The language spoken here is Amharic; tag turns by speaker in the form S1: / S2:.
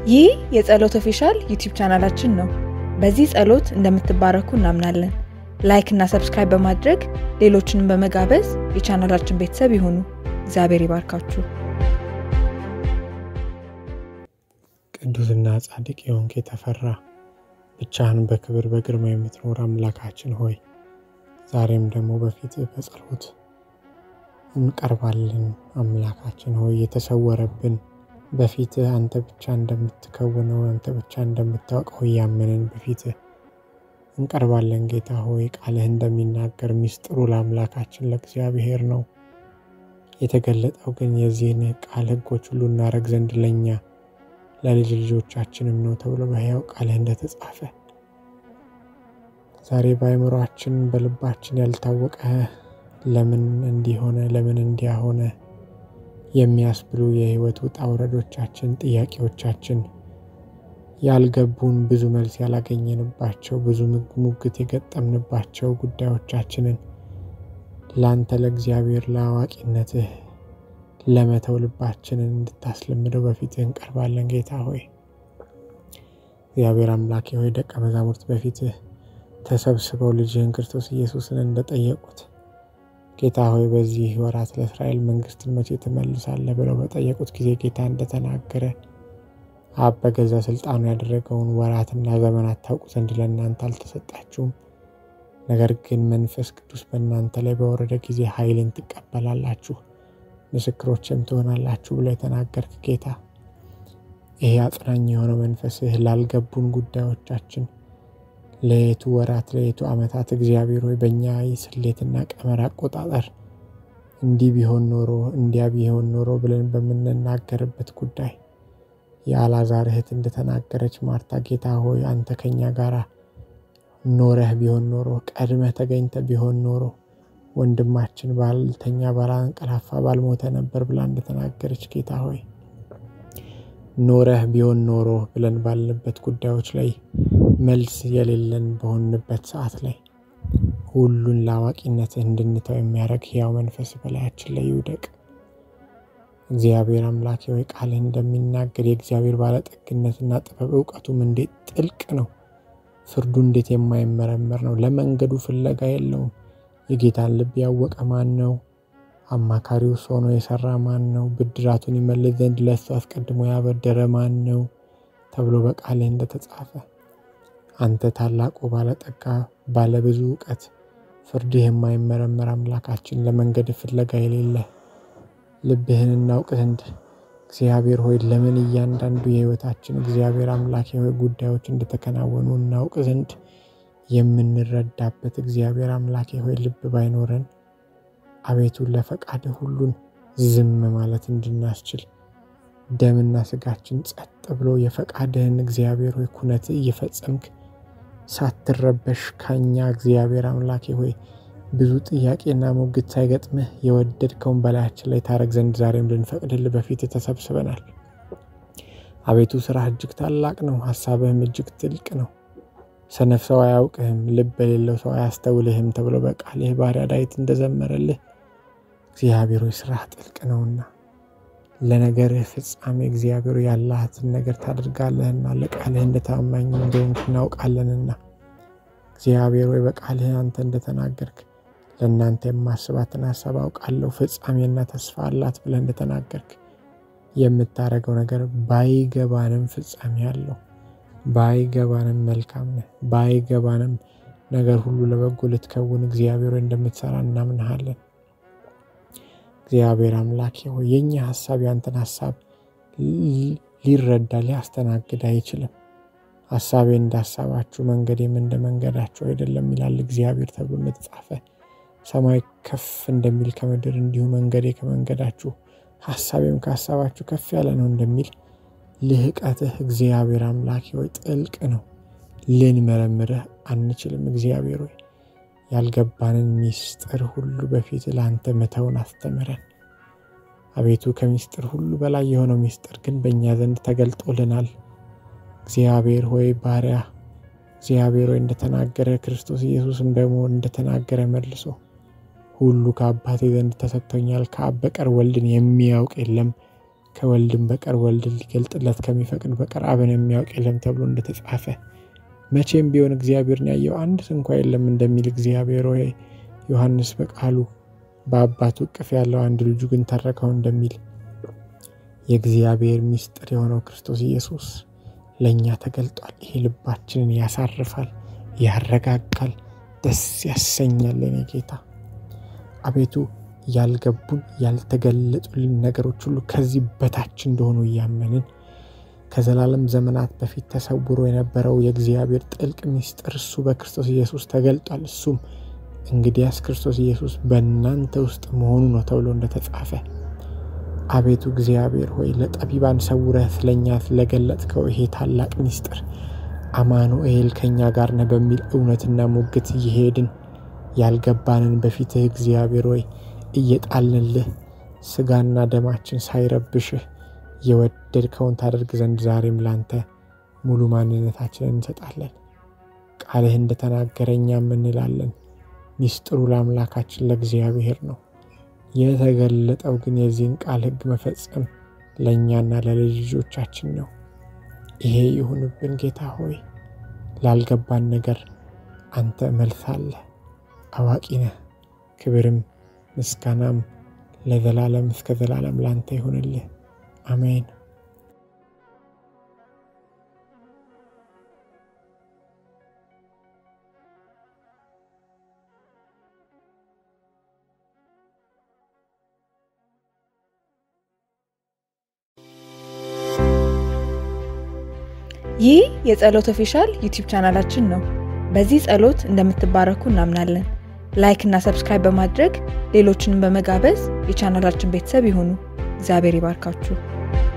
S1: ይህ የጸሎት ኦፊሻል ዩቲዩብ ቻናላችን ነው። በዚህ ጸሎት እንደምትባረኩ እናምናለን። ላይክ እና ሰብስክራይብ በማድረግ ሌሎችንም በመጋበዝ የቻናላችን ቤተሰብ ይሁኑ። እግዚአብሔር ይባርካችሁ።
S2: ቅዱስና ጻድቅ የሆንክ የተፈራ ብቻህን በክብር በግርማ የምትኖር አምላካችን ሆይ ዛሬም ደግሞ በፊት በጸሎት እንቀርባለን። አምላካችን ሆይ የተሰወረብን በፊት አንተ ብቻ እንደምትከውነው አንተ ብቻ እንደምታውቀው እያመንን በፊት እንቀርባለን። ጌታ ሆይ ቃልህ እንደሚናገር ሚስጥሩ ለአምላካችን ለእግዚአብሔር ነው። የተገለጠው ግን የዚህን ቃል ሕጎች ሁሉ እናደርግ ዘንድ ለእኛ ለልጅ ልጆቻችንም ነው ተብሎ በሕያው ቃልህ እንደተጻፈ ዛሬ በአእምሯችን በልባችን ያልታወቀ ለምን እንዲሆነ ለምን እንዲያ ሆነ የሚያስብሉ የህይወት ውጣ ውረዶቻችን፣ ጥያቄዎቻችን ያልገቡን ብዙ መልስ ያላገኘንባቸው ብዙ ሙግት የገጠምንባቸው ጉዳዮቻችንን ለአንተ ለእግዚአብሔር ለአዋቂነትህ ለመተው ልባችንን እንድታስለምደው በፊትህ እንቀርባለን። ጌታ ሆይ እግዚአብሔር አምላኬ ሆይ ደቀ መዛሙርት በፊትህ ተሰብስበው ልጅህን ክርስቶስ ኢየሱስን እንደጠየቁት ጌታ ሆይ በዚህ ወራት ለእስራኤል መንግስትን መቼ ትመልሳለህ ብለው በጠየቁት ጊዜ ጌታ እንደተናገረ አብ በገዛ ስልጣኑ ያደረገውን ወራትና ዘመናት ታውቁ ዘንድ ለእናንተ አልተሰጣችሁም፣ ነገር ግን መንፈስ ቅዱስ በእናንተ ላይ በወረደ ጊዜ ኃይልን ትቀበላላችሁ፣ ምስክሮችም ትሆናላችሁ ብሎ የተናገርክ ጌታ ይሄ አጽናኝ የሆነው መንፈስህ ላልገቡን ጉዳዮቻችን ለየቱ ወራት ለየቱ ዓመታት እግዚአብሔር ሆይ በእኛ ስሌትና ቀመር አቆጣጠር እንዲህ ቢሆን ኖሮ እንዲያ ቢሆን ኖሮ ብለን በምንናገርበት ጉዳይ የአልዓዛር እህት እንደተናገረች ማርታ ጌታ ሆይ አንተ ከኛ ጋር ኖረህ ቢሆን ኖሮ ቀድመህ ተገኝተ ቢሆን ኖሮ ወንድማችን ባልተኛ ባላንቀላፋ ባልሞተ ነበር ብላ እንደተናገረች ጌታ ሆይ ኖረህ ቢሆን ኖሮ ብለን ባልንበት ጉዳዮች ላይ መልስ የሌለን በሆንበት ሰዓት ላይ ሁሉን ለአዋቂነትህ እንድንተው የሚያደርግ ሕያው መንፈስ በላያችን ላይ ይውደቅ። እግዚአብሔር አምላኬ ወይ ቃልህ እንደሚናገር የእግዚአብሔር ባለጠግነትና ጥበብ እውቀቱም እንዴት ጥልቅ ነው! ፍርዱ እንዴት የማይመረመር ነው! ለመንገዱ ፍለጋ የለውም። የጌታን ልብ ያወቀ ማን ነው? አማካሪውስ ሆኖ የሰራ ማን ነው? ብድራቱን ይመልስ ዘንድ ለእሱ አስቀድሞ ያበደረ ማን ነው? ተብሎ በቃልህ እንደተጻፈ አንተ ታላቁ ባለጠጋ ባለብዙ እውቀት ፍርድህ የማይመረመር አምላካችን ለመንገድ ፍለጋ የሌለ ልብህን እናውቅ ዘንድ እግዚአብሔር ሆይ ለምን እያንዳንዱ የሕይወታችን እግዚአብሔር አምላኬ ሆይ ጉዳዮች እንደተከናወኑ እናውቅ ዘንድ የምንረዳበት እግዚአብሔር አምላኬ ሆይ ልብ ባይኖረን አቤቱ ለፈቃድህ ሁሉን ዝም ማለት እንድናስችል ደምና ስጋችን ጸጥ ብሎ የፈቃድህን እግዚአብሔር ሆይ ኩነት እየፈጸምክ ሳትረበሽ ከኛ እግዚአብሔር አምላኬ ሆይ ብዙ ጥያቄና ሙግት ሳይገጥምህ የወደድከውን በላያችን ላይ ታረግ ዘንድ ዛሬም ልንፈቅድልህ በፊት ተሰብስበናል። አቤቱ ስራህ እጅግ ታላቅ ነው፣ ሀሳብህም እጅግ ጥልቅ ነው። ሰነፍ ሰው አያውቅህም፣ ልብ የሌለው ሰው አያስተውልህም ተብሎ በቃልህ ባሪያ ዳዊት እንደዘመረልህ እግዚአብሔር ሆይ ስራህ ጥልቅ ነውና ለነገርህ ፍጻሜ እግዚአብሔር ያላትን ነገር ታደርጋለህና ለቃልህ እንደታማኝ እንደሆንክ እናውቃለንና እግዚአብሔር ወይ በቃልህ አንተ እንደተናገርክ ለእናንተ የማስባትን ሀሳብ አውቃለሁ ፍጻሜና ተስፋ አላት ብለህ እንደተናገርክ የምታደርገው ነገር ባይገባንም ፍጻሜ አለው። ባይገባንም መልካም ነህ። ባይገባንም ነገር ሁሉ ለበጎ ልትከውን እግዚአብሔር እንደምትሰራ እናምንሃለን። እግዚአብሔር አምላኬ ሆይ የእኛ ሀሳብ ያንተን ሀሳብ ሊረዳ ሊያስተናግድ አይችልም። ሀሳቤ እንደ ሀሳባችሁ መንገዴም እንደ መንገዳችሁ አይደለም ይላል እግዚአብሔር ተብሎ እንደተጻፈ ሰማይ ከፍ እንደሚል ከምድር እንዲሁ መንገዴ ከመንገዳችሁ ሀሳቤም ከሀሳባችሁ ከፍ ያለ ነው እንደሚል ልህቀትህ እግዚአብሔር አምላኬ ሆይ ጥልቅ ነው። ልንመረምርህ አንችልም። እግዚአብሔር ሆይ ያልገባንን ሚስጥር ሁሉ በፊት ለአንተ መተውን አስተምረን። አቤቱ ከሚስጥር ሁሉ በላይ የሆነው ሚስጥር ግን በእኛ ዘንድ ተገልጦልናል። እግዚአብሔር ሆይ ባሪያ እግዚአብሔር ሆይ እንደተናገረ ክርስቶስ ኢየሱስም ደግሞ እንደተናገረ መልሶ ሁሉ ከአባቴ ዘንድ ተሰጥቶኛል፣ ከአብ በቀር ወልድን የሚያውቅ የለም፣ ከወልድም በቀር ወልድን ሊገልጥለት ከሚፈቅድ በቀር አብን የሚያውቅ የለም ተብሎ እንደተጻፈ መቼም ቢሆን እግዚአብሔርን ያየው አንድ እንኳ የለም እንደሚል እግዚአብሔር ሆይ ዮሐንስ በቃሉ በአባቱ እቅፍ ያለው አንድ ልጁ ግን ተረከው እንደሚል የእግዚአብሔር ምስጢር የሆነው ክርስቶስ ኢየሱስ ለእኛ ተገልጧል። ይሄ ልባችንን ያሳርፋል፣ ያረጋጋል፣ ደስ ያሰኛል። የኔ ጌታ አቤቱ ያልገቡን ያልተገለጡልን ነገሮች ሁሉ ከዚህ በታች እንደሆኑ እያመንን ከዘላለም ዘመናት በፊት ተሰውሮ የነበረው የእግዚአብሔር ጥልቅ ምስጢር እሱ በክርስቶስ ኢየሱስ ተገልጧል። እሱም እንግዲያስ ክርስቶስ ኢየሱስ በእናንተ ውስጥ መሆኑ ነው ተብሎ እንደተጻፈ አቤቱ እግዚአብሔር ሆይ ለጠቢባን ሰውረህ ስለኛ ስለገለጥከው ይሄ ታላቅ ምስጢር አማኑኤል ከእኛ ጋር ነህ በሚል እውነትና ሙግት እየሄድን ያልገባንን በፊትህ እግዚአብሔር ሆይ እየጣልንልህ ስጋና ደማችን ሳይረብሽህ የወደድከውን ታደርግ ዘንድ ዛሬም ላንተ ሙሉ ማንነታችንን እንሰጣለን። ቃልህ እንደተናገረ እኛም እንላለን። ሚስጥሩ ለአምላካችን ለእግዚአብሔር ነው። የተገለጠው ግን የዚህን ቃል ሕግ መፈጸም ለእኛና ለልጅ ልጆቻችን ነው። ይሄ ይሁንብን ጌታ ሆይ፣ ላልገባን ነገር አንተ መልስ አለ፣ አዋቂ ነህ። ክብርም ምስጋናም ለዘላለም እስከ ዘላለም ላንተ ይሁንልህ። አሜን።
S1: ይህ የጸሎት ኦፊሻል ዩቲዩብ ቻናላችን ነው። በዚህ ጸሎት እንደምትባረኩ እናምናለን። ላይክ እና ሰብስክራይብ በማድረግ ሌሎችንም በመጋበዝ የቻናላችን ቤተሰብ ይሁኑ። እግዚአብሔር ይባርካችሁ።